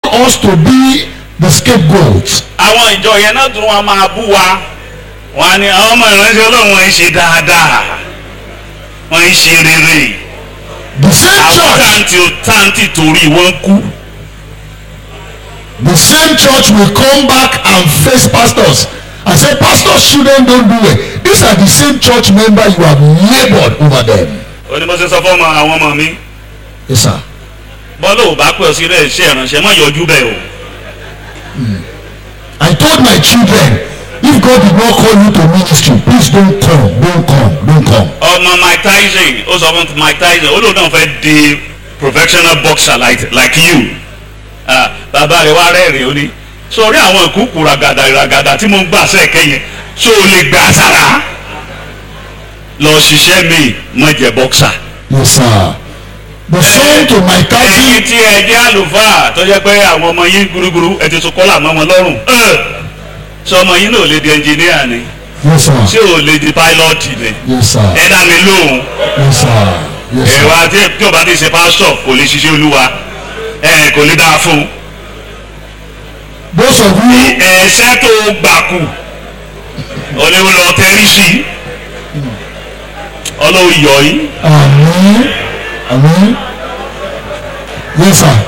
us to be the scapegoats. àwọn ìjọ yẹn náà tún wọn máa bú wa wọn á ní àwọn ọmọ ìránṣẹ́ ọlọ́run wọn ń ṣe dáadáa wọn ń ṣe rere The same àwọn church, táǹtì táǹtì torí wọn kú the same church will come back and face pastors and say, Pastors, children don't do it. These are the same church members you have labored over them. onímọ̀ọ́sẹ̀ sọ fún ọmọ àwọn ọmọ mi Yes, sir. bọ́lá ò bá pẹ́ ọ sí rẹ̀ ṣe ìránṣẹ́ mọ́ yọjú bẹ́ẹ̀ o I told my children, if God did not call you to ministry, please don't come, don't come, don't come. ọmọ Mike Tyson ó sọ fún Mike Tyson ó lóun náà fẹ́ di professional boxer like, like you Ah, bàbá rẹ̀ wá rẹ́rìn ó ní sórí àwọn ìkúkú ragada ragada tí mo ń gbà sẹ́ẹ̀kẹ́ yẹn ṣó o lè gbà sára lọ ṣiṣẹ́ mi mọ̀ jẹ́ boxer. Yes, sir. The son to my ẹ̀yin cousin, tí ẹ jẹ́ àlùfáà tó jẹ́ pé àwọn ọmọ yín gúrúgúrú ẹ ti tún kọ́là mọ́ wọn lọ́rùn Ẹ̀, ṣé ọmọ yín náà ò lè di ẹnjìníà ni yes, ṣé sir. ò lè di pílọ́ọ̀tì ni Yes, sir. ẹ dá mi lóhùn Yes, sir. Yes, sir. ẹ̀wà tí tí o bá ti ṣe pásítọ̀ kò lè ṣiṣẹ́ olúwa ẹ̀ kò lè dáa fún un Those of you, ẹ̀ṣẹ́ tó gbà kù ọ̀lẹ́wọ̀n lọ tẹ́rí sí ọlọ́wọ́ yọ̀ yín Amen. Amen. Yes, sir.